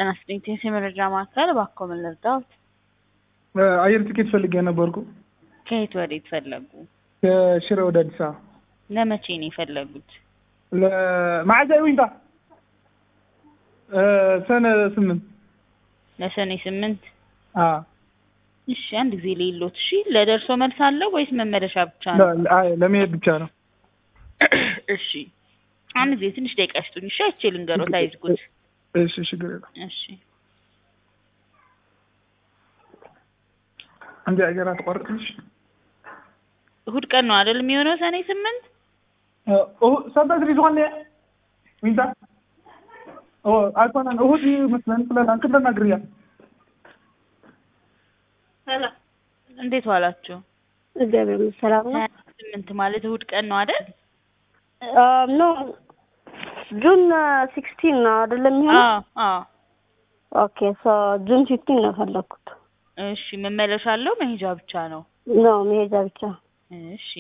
ጤና ይስጥልኝ ቴስ የመረጃ ማዕከል እባክዎ ምን ልርዳዎት? አየር ትኬት ፈልጌ ነበርኩ ከየት ወዴት ፈለጉ? ከሽረ ወደ አዲስ አበባ ለመቼ ነው የፈለጉት? ማዕዛ ዊንታ ሰነ ስምንት ለሰኔ ስምንት አዎ እሺ አንድ ጊዜ ሌሎት እሺ ለደርሶ መልስ አለው ወይስ መመለሻ ብቻ ነው? አይ ለመሄድ ብቻ ነው። እሺ አንድ ጊዜ ትንሽ ደቂቃ ይስጡኝ እሺ አይቼ ልንገሮት አይዝጉት እሺ ችግር የለም። እሺ አንዴ አየር አትቆርጥልሽ እሁድ ቀን ነው አይደል የሚሆነው ሰኔ ስምንት ሰበት ሪዝዋን ዊንታ አይኮነን እሁድ ይመስለን ብለናል ክለና ግርያ እንዴት ዋላችሁ? እግዚአብሔር ይመስገን ሰላም ነው። ሀያ ስምንት ማለት እሁድ ቀን ነው አይደል? ኖ ጁን ሲክስቲን ነው አይደለም የሚሆነው? አዎ አዎ ኦኬ ሶ ጁን ፊፍቲን ነው ፈለግኩት። እሺ መመለሻ አለው መሄጃ ብቻ ነው? ኖ መሄጃ ብቻ። እሺ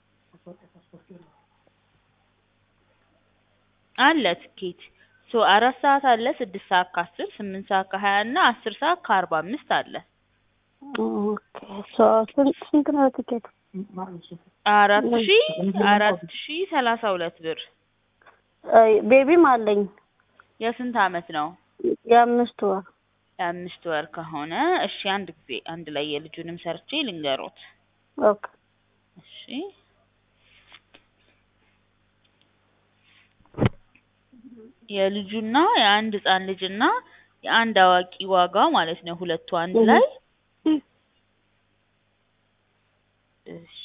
አለ ትኬት ሶ አራት ሰዓት አለ ስድስት ሰዓት ከአስር ስምንት ሰዓት ከሀያ እና አስር ሰዓት ከአርባ አምስት አለ ኦኬ ሶ ስንት ስንት ነው ትኬት? አራት ሺ አራት ሺ ሰላሳ ሁለት ብር ቤቢም አለኝ የስንት አመት ነው? የአምስት ወር የአምስት ወር ከሆነ እሺ አንድ ጊዜ አንድ ላይ የልጁንም ሰርቼ ልንገሮት ኦኬ እሺ የልጁና የአንድ ህጻን ልጅና የአንድ አዋቂ ዋጋ ማለት ነው ሁለቱ አንድ ላይ እሺ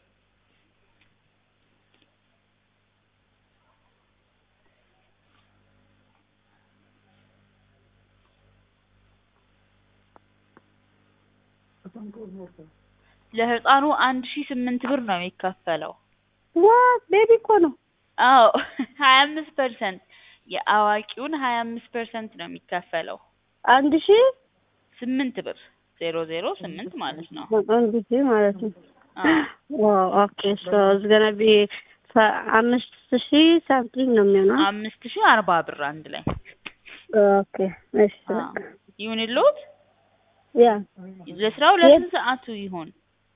ለህፃኑ አንድ ሺ ስምንት ብር ነው የሚከፈለው። ዋት ቤቢ እኮ ነው። አዎ ሀያ አምስት ፐርሰንት የአዋቂውን ሀያ አምስት ፐርሰንት ነው የሚከፈለው። አንድ ሺ ስምንት ብር ዜሮ ዜሮ ስምንት ማለት ነው። አንድ ሺ ማለት ነው። አዎ ኦኬ ሶ ኢትስ ገና ቢ አምስት ሺ ሳምቲንግ ነው የሚሆነው። አምስት ሺ አርባ ብር አንድ ላይ ኦኬ እሺ አዎ። ይሁንልዎት። ያ ለስራው ለስንት ሰዓቱ ይሆን?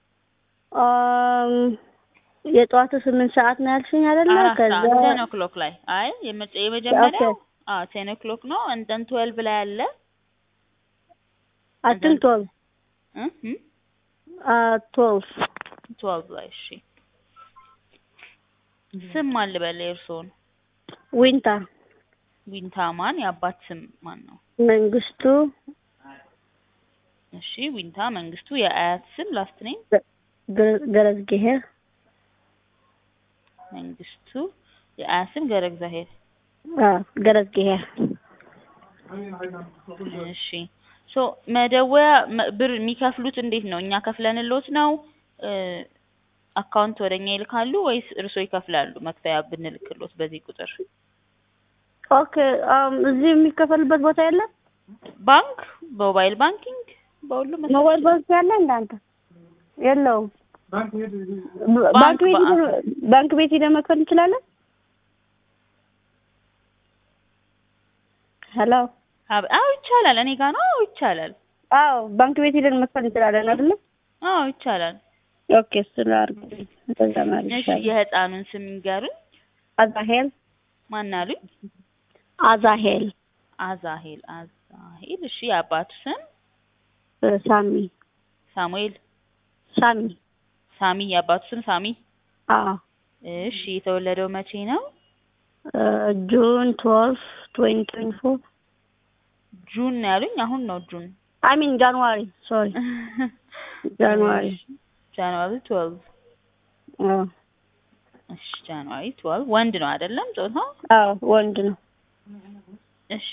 አም የጠዋቱ ስምንት ሰዓት ነው ያልሽኝ አይደለ? አራት ከዛ ሰዓት ቴን ኦክሎክ ላይ አይ የመጨ- የመጀመሪያው ኦኬ። አዎ ቴን ኦክሎክ ነው። እንተን ትዌልቭ ላይ አለ አትን ቶል እ እ ቶልፍ ትዌልቭ ላይ እሺ። ስም ማን ልበል የእርስዎን? ዊንታ ዊንታ ማን? የአባት ስም ማን ነው? መንግስቱ እሺ ዊንታ መንግስቱ። የአያት ስም ላስት ኔም ገረዝጌሄ መንግስቱ። የአያት ስም ገብረ እግዚአብሔር። ገረዝጌሄ እሺ ሶ መደወያ መ- ብር የሚከፍሉት እንዴት ነው? እኛ ከፍለንልዎት ነው እ አካውንት ወደኛ ይልካሉ ወይስ እርስዎ ይከፍላሉ? መክፈያ ብንልክልዎት በዚህ ቁጥር ኦኬ አም እዚህ የሚከፈልበት ቦታ የለም? ባንክ፣ በሞባይል ባንኪንግ፣ በሁሉም መስራት ሞባይል ባንክ ያለ እንዳንተ የለውም። ባንክ ሄድ ብ- ባንክ ቤት በአካል። ሄደን ባንክ ቤት ሄደን መክፈል እንችላለን? ሄሎ አብ- አዎ ይቻላል። እኔ ጋር ነው። አዎ ይቻላል። አዎ ባንክ ቤት ሄደን መክፈል እንችላለን አይደለ? አዎ ይቻላል። ኦኬ እሱ ላድርግ። እንደዛ ማለት እሺ ይሻላል። የህፃኑን ስም ይንገሩኝ። አዛሄል ማን አሉኝ? አዛሄል አዛሄል አዛሄል። እሺ የአባቱ ስም እ ሳሚ ሳሙኤል ሳሚ ሳሚ። የአባቱ ስም ሳሚ። አዎ እሺ የተወለደው መቼ ነው? እ ጁን ትዌልቭ ትዌንቲ ትዌንቲ ፎር ጁን ነው ያሉኝ። አሁን ነው ጁን አይ ሚን ጃንዋሪ ሶሪ ጃንዋሪ ጃንዋሪ ትዌልቭ አዎ እሺ ጃንዋሪ ትዌልቭ ወንድ ነው አይደለም ጾታው? አዎ ወንድ ነው። እሺ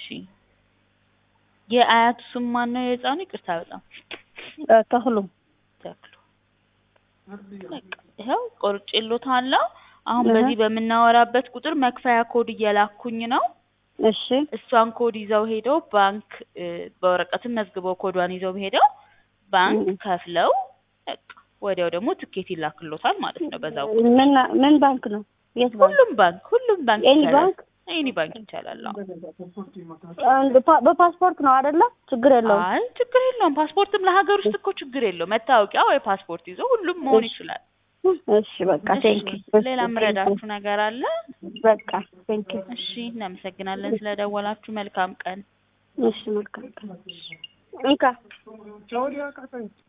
የአያቱ ስም ማን ነው የህፃኑ? ይቅርታ በጣም እ ተክሉ ተክሉ። በቃ ይኸው ቆርጬልዎታለሁ። አሁን እህ። በዚህ በምናወራበት ቁጥር መክፈያ ኮድ እየላኩኝ ነው። እሺ እሷን ኮድ ይዘው ሄደው ባንክ እ በወረቀትም መዝግበው ኮዷን ይዘው ሄደው ባንክ እህ። ከፍለው በቃ ወዲያው ደግሞ ትኬት ይላክሎታል ማለት ነው። በዛው ምን ምን ባንክ ነው? የት ባንክ? ሁሉም ባንክ ሁሉም ባንክ ኤኒ ይቻላል። ባንክ? ኤኒ ባንክ ይቻላል። አዎ። አንድ ፓ- በፓስፖርት ነው አይደለ? ችግር የለውም። አይ ችግር የለውም። ፓስፖርትም ለሀገር ውስጥ እኮ ችግር የለውም። መታወቂያ ወይ ፓስፖርት ይዞ ሁሉም መሆን ይችላል። እሺ በቃ ቴንክ ሌላ የምረዳችሁ ነገር አለ? በቃ ቴንክ እሺ፣ እናመሰግናለን ስለደወላችሁ። መልካም ቀን። እሺ መልካም እንካ ጨው ሊያቃጠኝ